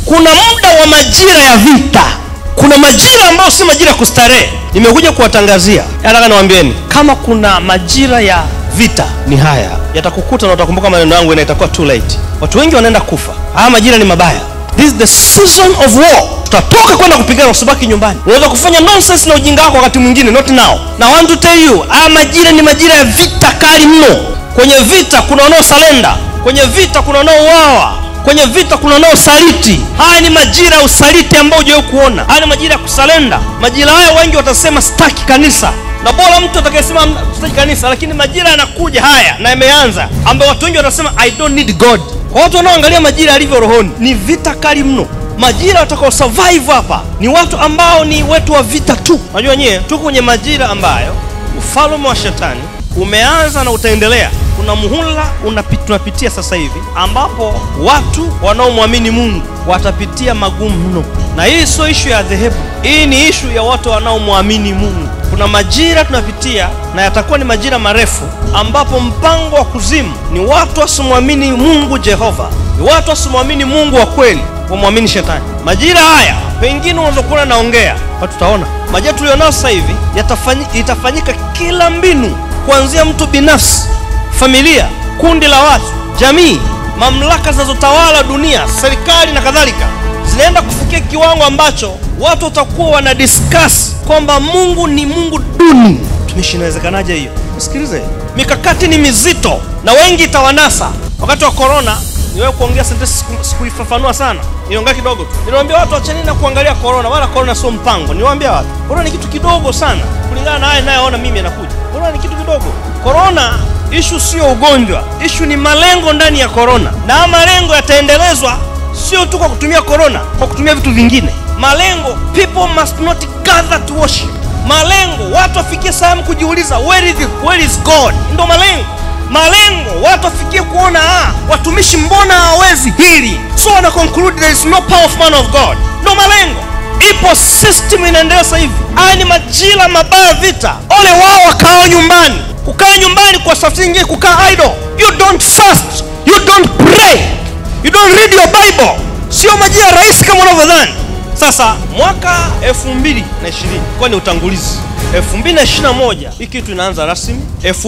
kuna muda wa majira ya vita kuna majira ambayo si majira ya kustarehe nimekuja kuwatangazia nataka niwaambieni kama kuna majira ya vita ni haya yatakukuta na utakumbuka maneno yangu na itakuwa too late watu wengi wanaenda kufa haya majira ni mabaya this is the season of war tutatoka kwenda kupigana usibaki nyumbani unaweza kufanya nonsense na ujinga wako wakati mwingine not now na I want to tell you haya majira ni majira ya vita kali mno kwenye vita kuna wanaosalenda kwenye vita kuna wanaouawa kwenye vita kuna wanaosaliti haya ni majira ya usaliti ambao hujawahi kuona haya ni majira ya kusalenda majira haya wengi watasema staki kanisa na bora mtu atakayesema staki kanisa lakini majira yanakuja haya na yameanza ambayo watu wengi watasema i don't need god kwa watu wanaoangalia majira yalivyo rohoni ni vita kali mno majira watakao survive hapa ni watu ambao ni wetu wa vita tu najua nyie tuko kwenye majira ambayo ufalme wa shetani umeanza na utaendelea kuna muhula unapi- tunapitia sasa hivi ambapo watu wanaomwamini mungu watapitia magumu mno na hii sio ishu ya dhehebu hii ni ishu ya watu wanaomwamini mungu kuna majira tunapitia na yatakuwa ni majira marefu ambapo mpango wa kuzimu ni watu wasimwamini mungu jehova ni watu wasimwamini mungu wa kweli wamwamini shetani majira haya pengine unaweza kuona naongea but tutaona majira tulionao sasa hivi yatafanyi- itafanyika kila mbinu kuanzia mtu binafsi familia kundi la watu jamii mamlaka zinazotawala dunia serikali na kadhalika zinaenda kufikia kiwango ambacho watu watakuwa wana discuss kwamba mungu ni mungu duni tumishi inawezekanaje hiyo sikilize mikakati ni mizito na wengi itawanasa wakati wa korona niwewe kuongea sentensi siku- sikuifafanua sana niongea kidogo tu niliwaambia watu wachanini na kuangalia korona wala korona sio mpango niwaambia watu korona ni kitu kidogo sana kulingana na haya inayoona mimi yanakuja korona ni kitu kidogo korona ishu sio ugonjwa ishu ni malengo ndani ya korona na haya malengo yataendelezwa sio tu kwa kutumia korona kwa kutumia vitu vingine malengo people must not gather to worship malengo watu wafikie sehemu kujiuliza where is, where is god ndo malengo malengo watu wafikie kuona ah, watumishi mbona hawawezi hili so wana conclude there is no power of man of god ndo malengo ipo system inaendelea sasa hivi haya ni majira mabaya vita ole wao wakao nyumbani kukaa nyumbani kwa safari nyingine kukaa idle you don't fast you don't pray you don't read your bible sio majira rahisi kama unavyodhani sasa mwaka 2020 kwa ni utangulizi 2021 hii kitu inaanza rasmi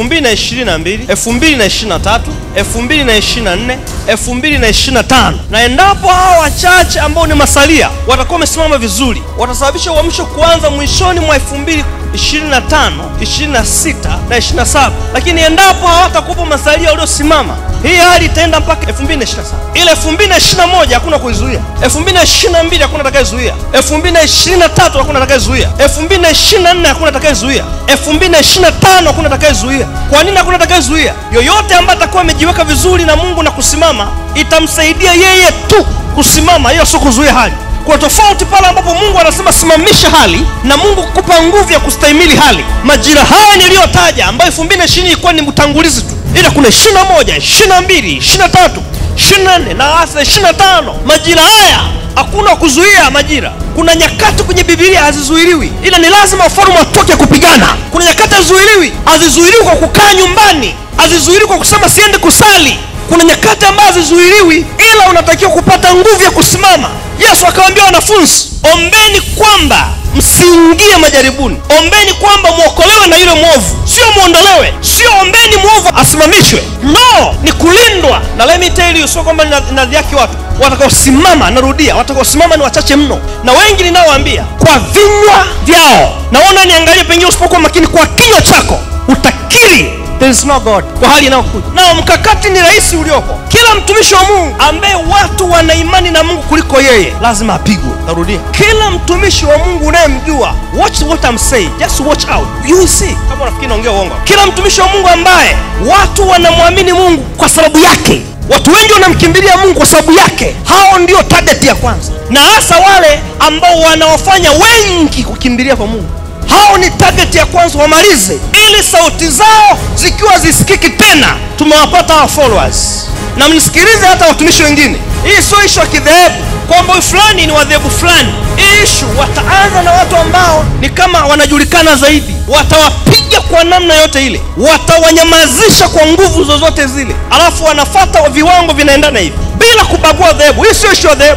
2022 2023 2024 2025 na endapo hawa wachache ambao ni masalia watakuwa wamesimama vizuri watasababisha uamsho kuanza mwishoni mwa 2025 26 na 27 lakini endapo hawatakuwepo masalia waliosimama hii hali itaenda mpaka 2027 ile 2021 hakuna kuizuia 2022 hakuna atakayezuia 2023 hakuna atakayezuia 2024 hakuna atakayezuia 2025 hakuna atakayezuia kwa nini hakuna atakayezuia yoyote ambaye atakuwa amejiweka vizuri na mungu na kusimama itamsaidia yeye tu kusimama hiyo sio kuzuia hali kuna tofauti pale ambapo mungu anasema simamisha hali na mungu kukupa nguvu ya kustahimili hali majira haya niliyotaja ambayo 2020 ilikuwa ni utangulizi tu ila kuna 21 22 23 24 na hasa 25 majira haya hakuna kuzuia majira kuna nyakati kwenye bibilia hazizuiliwi ila ni lazima wafalme watoke kupigana kuna nyakati hazizuiliwi hazizuiliwi kwa kukaa nyumbani hazizuiliwi kwa kusema siende kusali kuna nyakati ambazo hazizuiliwi ila unatakiwa kupata nguvu ya kusimama yesu akawaambia wanafunzi ombeni kwamba msiingie majaribuni ombeni kwamba mwokolewe na yule mwovu sio mwondolewe sio ombeni mwovu asimamishwe no ni kulindwa na let me tell you sio kwamba nina- ninadhiaki watu watakaosimama narudia watakaosimama ni wachache mno na wengi ninaowaambia kwa vinywa vyao naona niangalie pengine usipokuwa makini kwa kinywa chako utakiri there is no god kwa hali inayokuja nao mkakati ni rahisi ulioko kila mtumishi wa mungu ambaye watu wana imani na mungu kuliko yeye lazima apigwe tarudia kila mtumishi wa mungu unayemjua watch what I'm saying just watch out you will see kama unafikiri naongea uongo kila mtumishi wa mungu ambaye watu wanamwamini mungu kwa sababu yake watu wengi wanamkimbilia mungu kwa sababu yake hao ndio target ya kwanza na hasa wale ambao wanawafanya wengi kukimbilia kwa mungu hao ni target ya kwanza wamalize ili sauti zao zikiwa zisikiki tena tumewapata hawa followers na mnisikilize hata watumishi wengine hii sio ishu ya kidhehebu kwamba huyu fulani ni wadhehebu fulani hii ishu wataanza na watu ambao ni kama wanajulikana zaidi watawapiga kwa namna yote ile watawanyamazisha kwa nguvu zozote zile alafu wanafata viwango vinaendana hivi bila kubagua dhehebu hii sio ishu ya dhehebu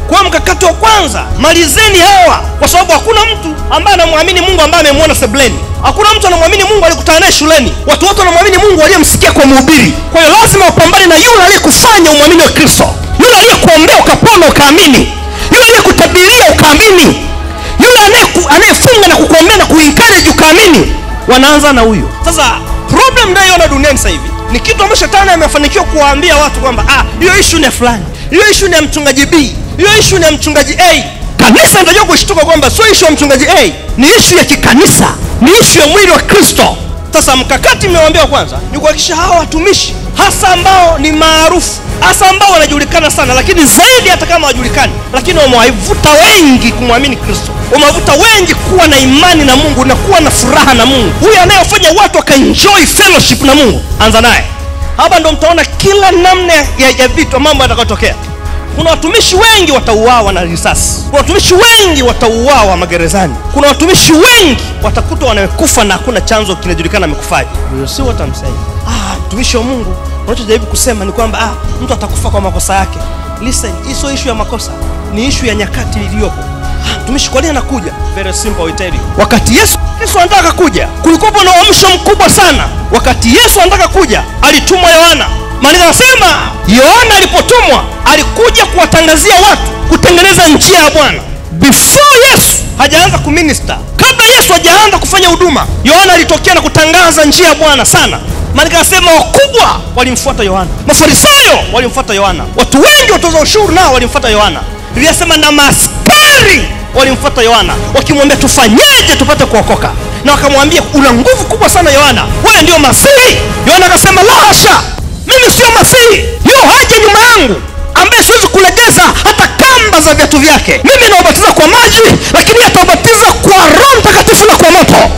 kwa hiyo mkakati wa kwanza malizeni hawa kwa sababu hakuna mtu ambaye anamwamini mungu ambaye amemwona sebleni hakuna mtu anamwamini mungu aliyekutana naye shuleni watu wote wanamwamini mungu aliyemsikia kwa mhubiri kwa hiyo lazima upambane na yule aliyekufanya umwamini wa kristo yule aliyekuombea ukapona ukaamini yule aliyekutabiria ukaamini yule anayeku- anayefunga na kukuombea na kuencourage ukaamini wanaanza na huyo sasa problem nayoona duniani sasa hivi ni kitu ambacho shetani amefanikiwa kuwaambia watu kwamba ah, hiyo ishu ni ya fulani hiyo ishu ni ya mchungaji b hiyo ishu ni ya mchungaji a kanisa linatakiwa kushtuka kwamba sio ishu ya mchungaji a ni ishu ya kikanisa ni ishu ya mwili wa kristo sasa mkakati mmewambia kwanza ni kuhakikisha hawa watumishi hasa ambao ni maarufu hasa ambao wanajulikana sana lakini zaidi hata kama wajulikani lakini wamewavuta wengi kumwamini kristo wamewavuta wengi kuwa na imani na mungu na kuwa na furaha na mungu huyu anayefanya watu wakaenjoy fellowship na mungu anza naye hapa ndo mtaona kila namna ya, ya vitu mambo yatakayotokea kuna watumishi wengi watauawa na risasi kuna watumishi wengi watauawa magerezani kuna watumishi wengi watakutwa wamekufa na hakuna chanzo kinajulikana amekufaje You see what I'm saying? ah, mtumishi wa mungu unachojaribu kusema ni kwamba ah, mtu atakufa kwa makosa yake listen hii sio ishu ya makosa ni ishu ya nyakati iliyopo Ah, mtumishi kwa nini anakuja very simple I tell you. wakati yesu yesu anataka kuja kulikuwepo na uamsho mkubwa sana wakati yesu anataka kuja alitumwa yohana maandiko anasema yohana alipotumwa alikuja kuwatangazia watu kutengeneza njia ya bwana before yesu hajaanza kuminista kabla yesu hajaanza kufanya huduma yohana alitokea na kutangaza njia ya bwana sana maandiko anasema wakubwa walimfuata yohana mafarisayo walimfuata yohana watu wengi watoza ushuru nao walimfuata yohana iliyasema na maaskari walimfuata yohana wakimwambia tufanyeje tupate kuokoka na wakamwambia una nguvu kubwa sana yohana wewe ndio masihi yohana akasema la hasha mimi sio masihi yo haja nyuma yangu ambaye siwezi kulegeza hata kamba za viatu vyake mimi naubatiza kwa maji lakini ataubatiza kwa roho mtakatifu na kwa moto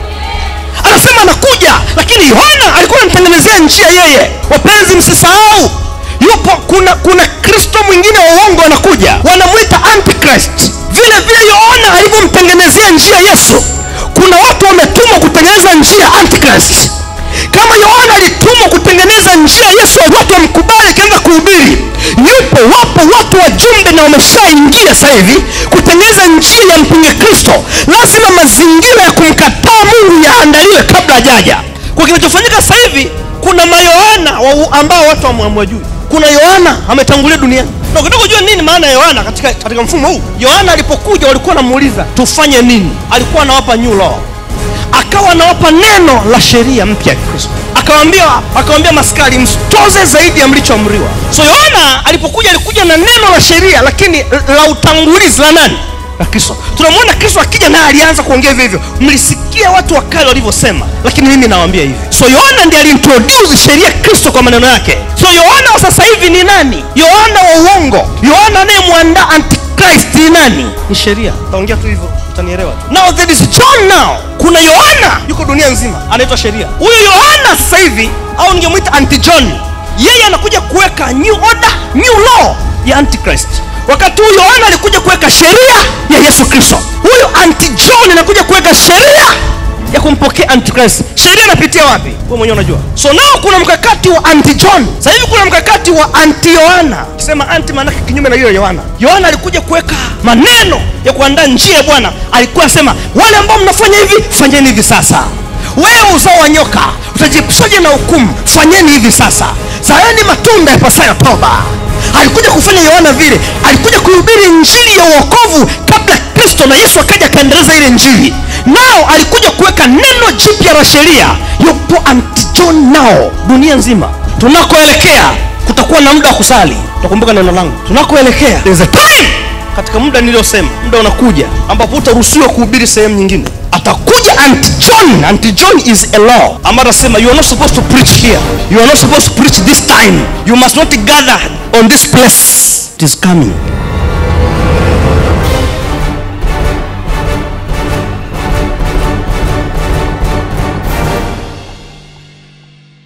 anasema anakuja lakini yohana alikuwa anamtengenezea njia yeye wapenzi msisahau yupo kuna kuna kristo mwingine wa uongo anakuja wanamwita antichrist vile vile yohana alivyomtengenezea njia yesu kuna watu wametumwa kutengeneza njia antichrist kama yohana alitumwa kutengeneza njia yesu watu wamkubali akianza kuhubiri yupo wapo watu wajumbe na wameshaingia sasa hivi kutengeneza njia ya mpinga kristo lazima mazingira ya kumkataa mungu yaandaliwe kabla hajaja kwa kinachofanyika sasa hivi kuna mayohana wa- ambao watu wamwamwajui kuna yohana ametangulia duniani na ukitaka kujua nini maana ya yohana katika, katika mfumo huu yohana alipokuja walikuwa wanamuuliza tufanye nini alikuwa anawapa new law akawa anawapa neno la sheria mpya ya kristo akawambia akawambia maskari msitoze zaidi ya mlichoamriwa so yohana alipokuja alikuja na neno la sheria lakini la utangulizi la nani la kristo tunamwona kristo akija naye alianza kuongea hivyo hivyo mlisikia watu wa kale walivyosema lakini mimi nawambia hivi so yohana ndiye aliintroduce sheria ya kristo kwa maneno yake so yohana wa sasa hivi ni nani yohana wa uongo yohana anayemwandaa antichrist ni nani ni sheria taongea tu hivyo utanielewa tu now there is john now kuna yohana yuko dunia nzima anaitwa sheria huyu yohana sasa hivi au ningemwita anti john yeye anakuja kuweka new order new law ya antichrist wakati huyu yohana alikuja kuweka sheria ya yesu kristo huyu anti john anakuja kuweka sheria ya kumpokea antichrist sheria inapitia wapi wewe mwenyewe unajua so nao kuna mkakati wa anti john sasa hivi kuna mkakati wa anti yohana ukisema anti maanake kinyume na hiyo yohana yohana alikuja kuweka maneno ya kuandaa njia ya bwana alikuwa anasema wale ambao mnafanya hivi fanyeni hivi sasa wewe uzao wa nyoka utajiepushaje na hukumu fanyeni hivi sasa zaeni matunda yapasayo toba alikuja kufanya yohana vile alikuja kuhubiri njiri ya uokovu kabla kristo na yesu akaja akaendeleza ile njiri nao alikuja kuweka neno jipya la sheria yupo antijon nao dunia nzima tunakoelekea kutakuwa na muda wa kusali utakumbuka neno langu tunakoelekea there's a time katika muda niliyosema muda unakuja ambapo utaruhusiwa kuhubiri sehemu nyingine atakuja anti john anti john is a law ambayo atasema you are not supposed to preach here you are not supposed to preach this time you must not gather on this place it is coming